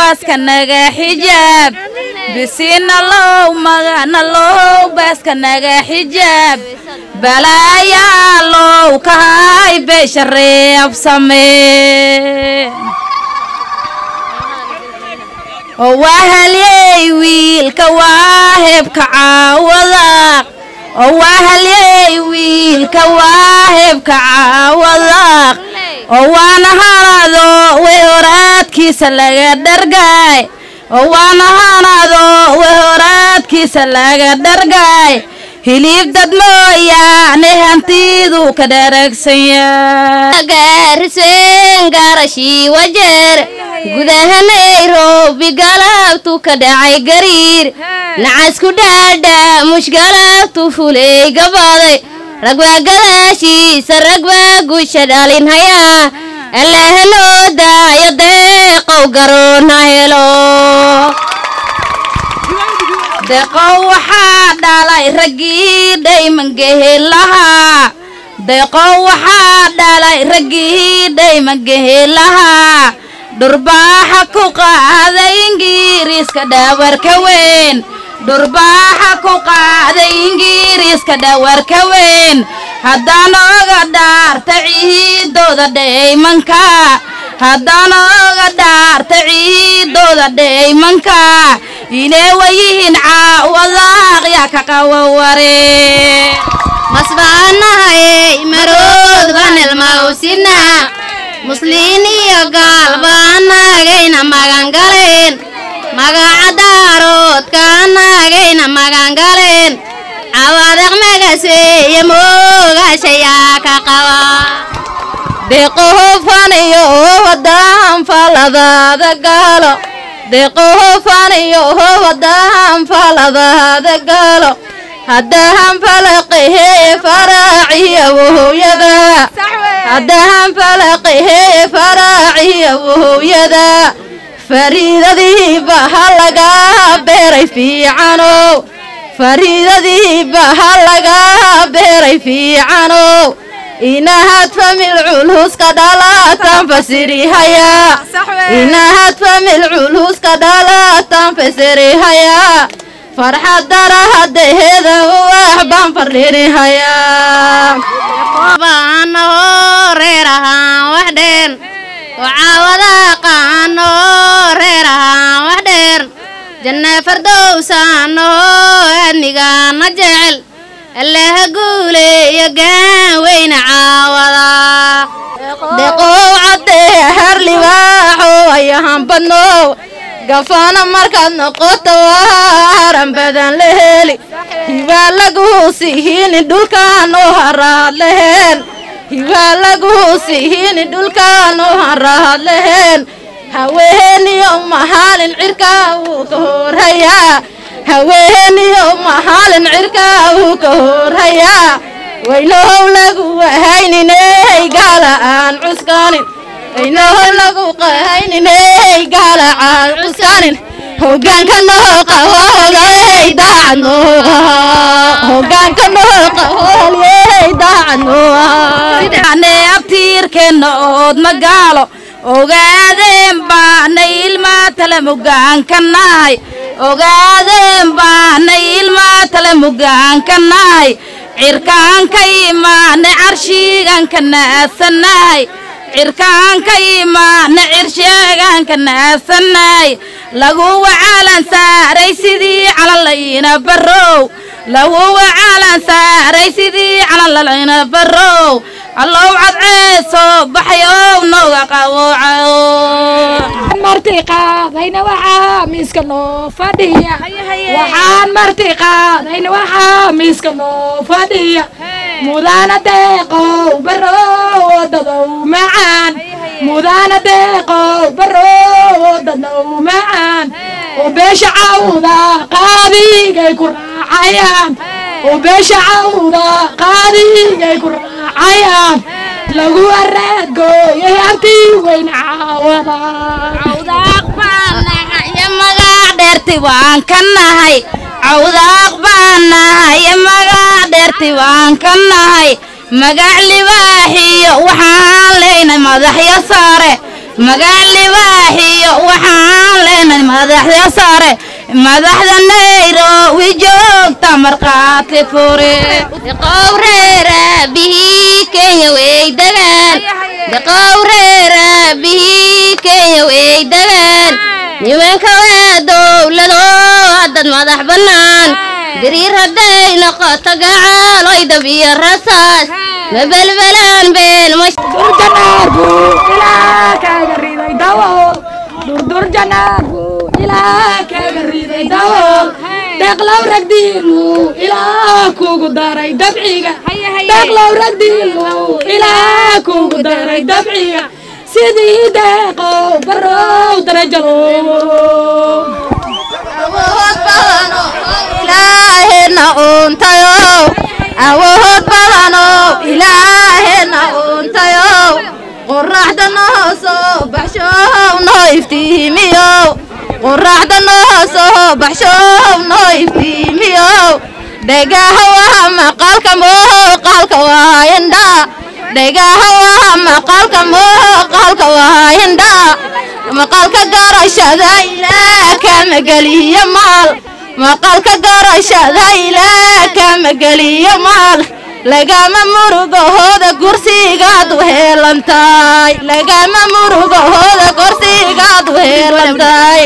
baaska naga xijaab bisinalow maganalow baaska naga xijaab balaayaalow kahay beesha reeb samee oo waa halyey wiilka waa hebka caawadaaq oo waa halyey wiilka waa hebka caawadaaq oo waana halado way horaadkiisa laga dhargaay oo waana halado way horaadkiisa laga dhargaay hilib dad mooyaane hantidu ka dharagsan yahay gaariseen gaarashii wajeer gudaha nairobi galabtu ka dhacay gariir nacasku dhaadha mushgalabtu fuley gabaday ragbaa gadaashiisa ragbaa guusha dhalin hayaa allaha noo daayo deeqow garoona helo deeqow waxaa dhalay raggii dhaymangehel lahaa deeqow waxaa dhalay raggii dhaymangehel lahaa dhurbaaxa ku qaaday ingiriiska dhawarka weyn dhurbaaxa ku qaaday ingiriiska dhawarka weyn haddaan oga dhaarta ciidooda dhaymanka haddaan oga dhaarta ciidooda dhaymanka inee wayihiin caawadaaq yaa ka qawaware masbaanahay marood banelmawsina musliin iyo gaal baanaagayna magangaleen magaca daaroodkaanaagayna magangaleen cawaadaq magaseeye moogaashayaa ka qaba deeqohofanayo wadaan faladaada gaalo deeqohofanayo wadaan faladaada gaalo haddahan falaqahee faraaciya wohowyada haddahan falaqahee faraaciya wohowyada fariidadiiba ha lagaa beeray fiicanow fariidadiiba ha lagaa beeray fiicanow inahaad famil culhuska dhalaatan fasirihayaa inahaad famil culhuska dhalaatan fasirihayaa farxad darahadaheeda wax baan fardhinihayaa baanahoo reer ahaan wax dheer wacaawadaaqaanahoo reer ahaan wax dheer janna fardowsaanahoo adnigaana jecel allaha guuleeyo gaan weyna caawadaa deqow caddee har libaaxo ayahan badnow gafaana markaad noqoto waa haran badan la heli hibaa laguu sihini dhulkaan u haraad leheen hibaa laguu sihini dhulkaan u haraad leheen haweeniyo mahaalin cirkaa wuu ka horhayaa haweeniyo mahaalin cirkaa wuu ka horhayaa waynohow lagu wahayniney gaala aan cuskanin waynohow lagu qahayniney gaala aan cuskanin hogaanka noo qahooley daacad noo hogaanka noo qahooley daacad noo abtiirkeenna ood magaalo ogaadeen baana ilmaa tale mugaanka nahay ogaadeen baana ilmaa tale mugaanka nahay cirkaanka imaane carshiiganka naasanahay cirkaanka imaane cirsheegaanka naasanahay laguwa caalan saaray sidii calalayna barow laguwa caalan saaray sidii calalayna barow allow cadceesoo baxyow nooga qawooco marti qaadayna waxaa miiska noo fadhiya waxaan marti qaadayna waxaa miiska noo fadhiya mudana deeqow barow wadadow macaan mudana deeqow barow wadadow macaan oo beesha cawda qaadigay ku raacayaan oo beesha cawda qaadigay ku raacayaan lagu araadgooyay artii weyna caawada cawdaaq baan nahay magac dheerti waan ka nahay cawdaaq baan nahay magac dheerti waan ka nahay magac libaaxiyo waxaan leynay madaxyo saare magac libaaxiyo waxaan leynay madaxda sare madaxda nairobi joogta markhaati fure qowreera bihii kenya way degaan qowreera bihii kenya way degaan nimanka waa dowlado dad madax bannaan diriir hadday noqoto gacaaloydab iyo rasaas ma belbelaan been ma durjanaarku ilaa kaaga riday dawool durdur janaarku ilaa kaaga riday dawool deeqlow ragdiinu ilaa kugu daray dabciga deeqlow ragdiinu ilaa kugu daray dabciga sidii deeqow barow darajalow ilaahena uuntayow awood badanow ilaahena uuntayow qoraxda noo soo baxshow noo iftiimiyow qoraxda noo soo baxshow noo iftiimiyow dhegaha waa maqalka muuqaalka waa indhaa dhegaha waa maqalka muuqaalka waa indhaa maqalka garashada ilaa kama geliyo maal maqalka garashada ilaa kama geliyo maal lagama murugahooda kursigaad u heelantahay lagama murugahooda kursigaad u heelantahay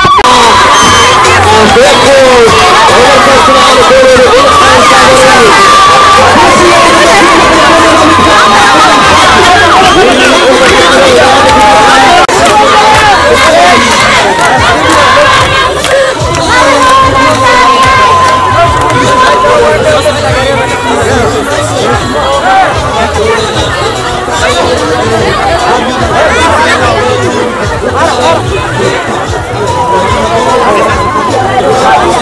Beerkood, gobolka Soomaaliya,